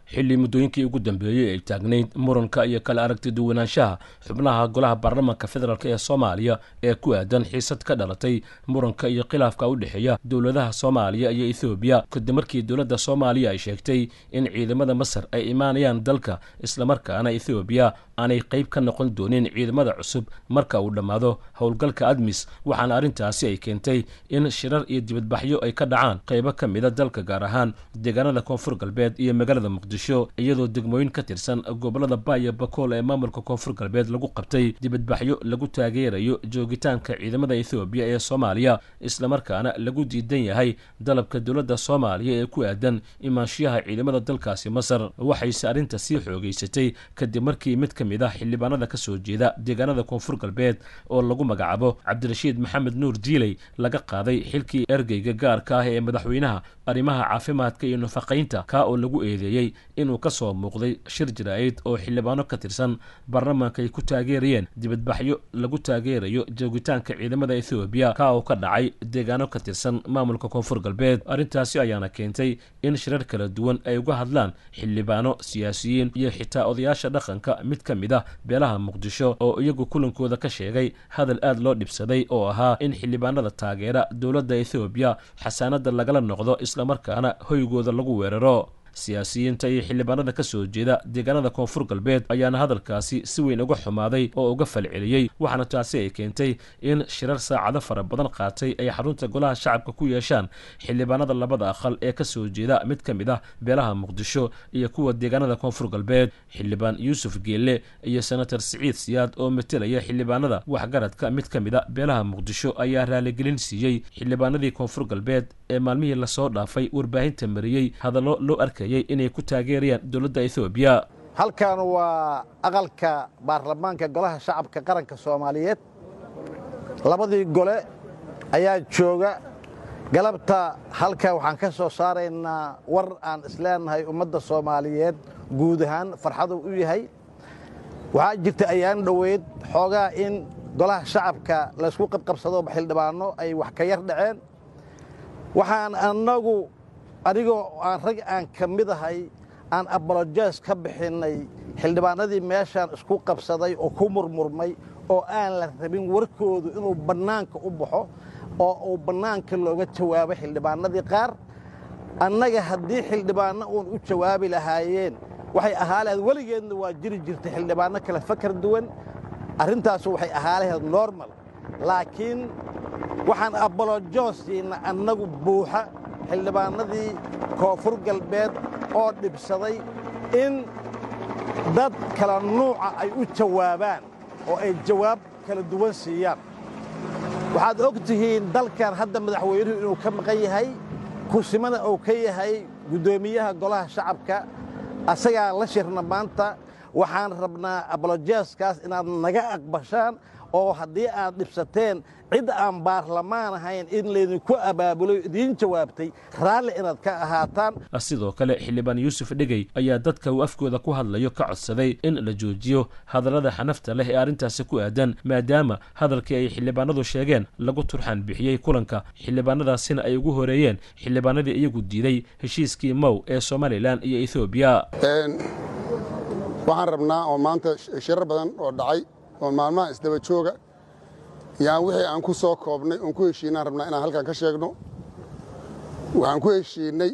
xilli muddooyinkii ugu dambeeyey ay taagnayd muranka iyo kala aragti duwanaanshaha xubnaha golaha baarlamaanka federaalk ee soomaaliya ee ku aadan xiisad ka dhalatay muranka iyo khilaafka u dhexeeya dowladaha soomaaliya iyo ethoobiya kadib markii dowladda soomaaliya ay sheegtay in ciidamada masar ay imaanayaan dalka islamarkaana ethoobiya aanay qayb ka noqon doonin ciidamada cusub marka uu dhammaado howlgalka admis waxaana arrintaasi ay keentay in shirar iyo dibadbaxyo ay ka dhacaan qaybo ka mida dalka gaar ahaan deegaanada koonfur galbeed iyo magaalada muqdisho iyadoo degmooyin ka tirsan gobolada baaya bakool ee maamulka koonfur galbeed lagu qabtay dibadbaxyo lagu taageerayo joogitaanka ciidamada ethoobiya ee soomaaliya islamarkaana lagu diidan yahay dalabka dowladda soomaaliya ee ku aadan imaanshiyaha ciidamada dalkaasi masar waxayse arrinta sii xoogeysatay kadib markii mid ka mid ah xildhibaanada ka soo jeeda deegaanada koonfur galbeed oo lagu magacaabo cabdirashiid maxamed nuur diiley laga qaaday xilkii ergeyga gaarka ah ee madaxweynaha arrimaha caafimaadka iyo nafaqaynta kaa oo lagu eedeeyey inuu ka soo muuqday shir jaraa'id oo xildhibaano ka tirsan baarlamaanka ay ku taageerayeen dibadbaxyo lagu taageerayo joogitaanka ciidamada ethoobiya kaa oo ka dhacay deegaano ka tirsan maamulka koonfur galbeed arrintaasi ayaana keentay in shirar kala duwan ay uga hadlaan xildhibaano siyaasiyiin iyo xitaa odayaasha dhaqanka mid ka mid ah beelaha muqdisho oo iyagu kulankooda ka sheegay hadal aad loo dhibsaday oo ahaa in xildhibaanada taageera dowladda ethoobiya xasaanada lagala noqdo islamarkaana hoygooda lagu weeraro siyaasiyiinta iyo xildhibaanada ka soo jeeda deegaanada koonfur galbeed ayaana hadalkaasi si weyn uga xumaaday oo uga falceliyey waxaana taasi ay keentay in shirar saacado fara badan qaatay ay xarunta golaha shacabka ku yeeshaan xildhibaanada labada aqal ee ka soo jeeda mid ka mid ah beelaha muqdisho iyo kuwa deegaanada koonfur galbeed xildhibaan yuusuf geelle iyo senator siciid siyaad oo metelaya xildhibaanada waxgaradka mid ka mid a beelaha muqdisho ayaa raaligelin siiyey xildhibaanadii koonfur galbeed ee maalmihii lasoo dhaafay warbaahinta mariyey hadallo loo arkayay inay ku taageerayaan dowladda ethoobiya halkan waa aqalka baarlamaanka golaha shacabka qaranka soomaaliyeed labadii gole ayaa jooga galabta halka waxaan ka soo saaraynaa war aan isleenahay ummadda soomaaliyeed guud ahaan farxadu u yahay waxaa jirta ayaan dhoweyd xoogaa in golaha shacabka laysku qabqabsado xildhibaano ay wax ka yar dhaceen waxaan annagu anigoo aan rag aan ka mid ahay aan abolojes ka bixinnay xildhibaanadii meeshaan isku qabsaday oo ku murmurmay oo aan la rabin warkoodu inuu bannaanka u baxo oo uu bannaanka looga jawaabo xildhibaanadii qaar annaga haddii xildhibaanno uun u jawaabi lahaayeen waxay ahaa lahayd weligeedna waa jiri jirtay xildhibaanno kale fakar duwan arrintaasu waxay ahaa lahayd normal laakiin waxaan abolojoosiina annagu buuxa xildhibaanadii koonfur galbeed oo dhibsaday in dad kala nuuca ay u jawaabaan oo ay jawaab kala duwan siiyaan waxaad og tihiin dalkan hadda madaxweynuhu inuu ka maqan yahay kursimana uu ka yahay guddoomiyaha golaha shacabka asagaa la shirna maanta waxaan rabnaa abolojeeskaas inaad naga aqbashaan oo haddii aad dhibsateen cid aan baarlamaan ahayn in laydinku abaabulo idiin jawaabtay raalli inaad ka ahaataan sidoo kale xildhibaan yuusuf dhegey ayaa dadka uu afkooda ku hadlayo ka codsaday in la joojiyo hadallada xanafta leh ee arrintaasi ku aadan maadaama hadalkii ay xildhibaanadu sheegeen lagu turxaan bixiyey kulanka xildhibaanadaasina ay ugu horeeyeen xildhibaanadii iyagu diiday heshiiskii mow ee somalilan iyo ethoobiya waxaan rabnaa oo maanta shirar badan oo dhacay oo maalmaha isdaba jooga yaan wixii aan ku soo koobnay oon ku heshiinaan rabnaa inaan halkan ka sheegno waxaan ku heshiinnay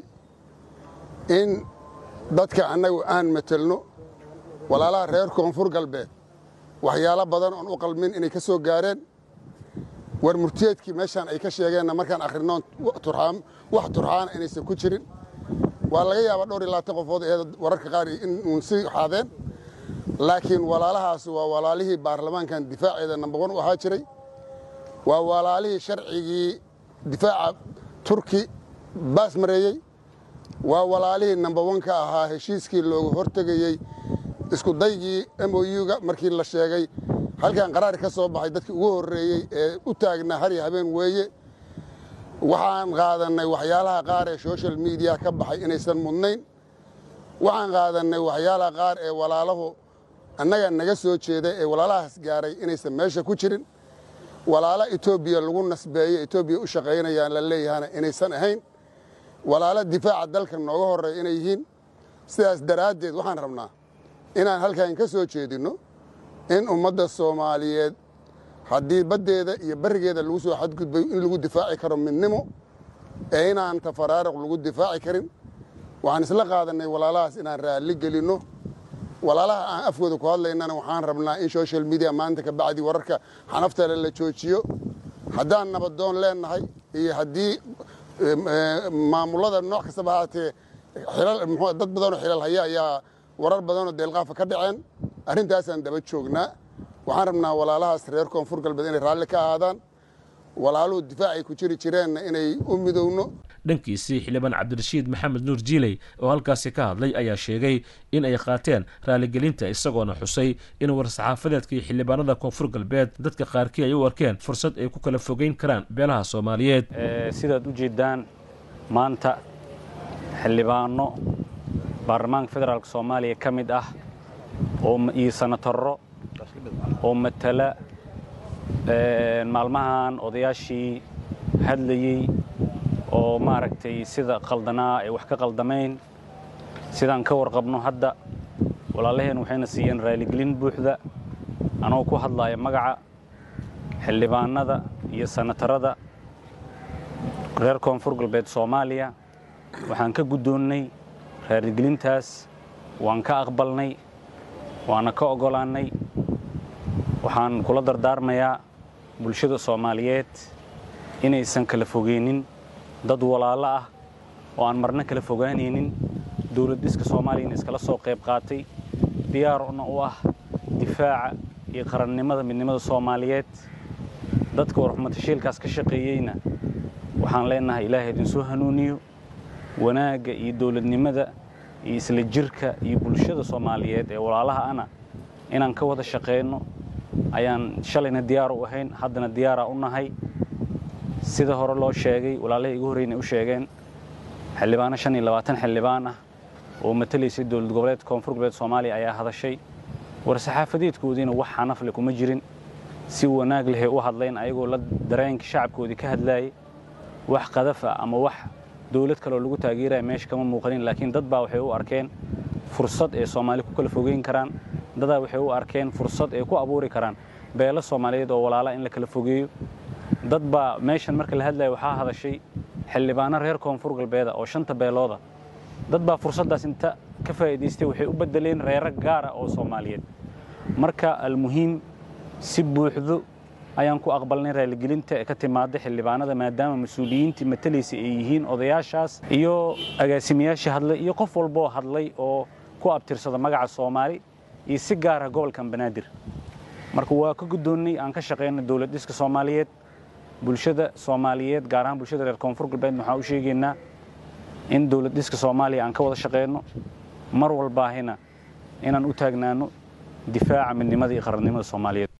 in dadka annagu aan matelno walaalaha reer koonfur galbeed waxyaalo badan oon u qalmin inay ka soo gaareen war murtiyeedkii meeshaan ay ka sheegeenna markaan akhrinnoon wax turxaana inaysan ku jirin waa laga yaabaa dhowr iyo labaatan qofood ee wararka qaar in uun sii xaadeen laakiin walaalahaas waa walaalihii baarlamaankan difaaceeda number wan u ahaa jiray waa walaalihii sharcigii difaaca turki baas mareeyey waa walaalihii number wan ka ahaa heshiiskii looga hortegayey iskudaygii m o u-ga markii la sheegay halkan qaraar ka soo baxay dadkii ugu horreeyey ee u taagnaa har iyo habeen weeye waxaan qaadannay waxyaalaha qaar ee social mediya ka baxay inaysan mudnayn waxaan qaadannay waxyaalaha qaar ee walaalahu annaga naga soo jeeda ee walaalahaas gaaray inaysan meesha ku jirin walaalo etoobiya lagu nasbeeyo etoobiya u shaqaynayaan la leeyahana inaysan ahayn walaalo difaaca dalka nooga horreeya inay yihiin sidaas daraaddeed waxaan rabnaa inaan halkan ka soo jeedinno in ummadda soomaaliyeed haddii baddeeda iyo barrigeeda lagu soo xadgudbayo in lagu difaaci karo midnimo ee inaan tafaraaruq lagu difaaci karin waxaan isla qaadannay walaalahaas inaan raalli gelinno walaalaha aan afkooda ku hadlaynana waxaan rabnaa in social media maanta ka bacdi wararka xanaftale la joojiyo haddaan nabadoon leennahay iyo haddii maamullada nooc kastaba haatee dad badanoo xilal haya ayaa warar badanoo deelqaafa ka dhaceen arrintaasaan daba joognaa waxaan rabnaa walaalahaas reer koonfur galbeed inay raalli ka ahaadaan walaaluhu difaacay ku jiri jireenna inay u midowno dhankiisii xildhibaan cabdirashiid maxamed nuur jiiley oo halkaasi ka hadlay ayaa sheegay in ay qaateen raaligelinta isagoona xusay in war-saxaafadeedka iyo xildhibaanada koonfur galbeed dadka qaarkii ay u arkeen fursad ay ku kala fogeyn karaan beelaha soomaaliyeed sidaad u jeeddaan maanta xildhibaano baarlamaanka federaalk soomaaliya ka mid ah iyo sanatarro oo matala maalmahan odayaashii hadlayey oo maaragtay sida qaldanaa ay wax ka qaldamayn sidaan ka warqabno hadda walaalaheen waxayna siiyeen raaligelin buuxda anagoo ku hadlaaya magaca xildhibaanada iyo sanatarada reer koonfur galbeed soomaaliya waxaan ka guddoonnay raaligelintaas waan ka aqbalnay waana ka oggolaannay waxaan kula dardaarmayaa bulshada soomaaliyeed inaysan kala fogeynin dad walaalo ah oo aan marna kala fogaanaynin dowlad dhiska soomaaliyana iskala soo qayb qaatay diyaarna u ah difaaca iyo qarannimada midnimada soomaaliyeed dadka warxumatashiilkaas ka shaqeeyeyna waxaan leennahay ilaahay idinsoo hanuuniyo wanaagga iyo dowladnimada iyo isla jirka iyo bulshada soomaaliyeed ee walaalaha ana inaan ka wada shaqeyno ayaan shalayna diyaar u ahayn haddana diyaaraa u nahay sida hore loo sheegay walaalahii igu horreynay u sheegeen xildhibaano shan iyo labaatan xildhibaan ah oo matalaysay dowlad goboleedka koonfur galbeed soomaaliya ayaa hadashay war-saxaafadeedkoodiina wax xanafle kuma jirin si wanaag lehay u hadlayn ayagoo la dareenka shacabkoodii ka hadlaayay wax qadaf ah ama wax dowlad kaleoo lagu taageeraya meesha kama muuqanin laakiin dad baa waxay u arkeen fursad ay soomaali ku kala fogeyn karaan dadaa waxay u arkeen fursad ay ku abuuri karaan beelo soomaaliyeed oo walaala in la kala fogeeyo dad baa meeshan marka la hadlaya waxaa hadashay xildhibaano reer koonfur galbeeda oo shanta beelooda dad baa fursaddaas inta ka faa'iidaystay waxay u beddeleen reero gaara oo soomaaliyeed marka almuhiim si buuxdo ayaan ku aqbalnay raaligelinta ee ka timaada xildhibaanada maadaama mas-uuliyiintii matalaysa ay yihiin odayaashaas iyo agaasimayaashii hadlay iyo qof walboo hadlay oo ku abtirsada magaca soomaali iyo si gaara gobolkan banaadir marka waa ka guddoonnay aan ka shaqayna dowlad dhiska soomaaliyeed bulshada soomaaliyeed gaar ahaan bulshada reer koonfur galbeed waxaan u sheegaynaa in dowlad dhiska soomaaliya aan ka wada shaqayno mar walbaahina inaan u taagnaano difaaca midnimada iyo qarannimada soomaaliyeed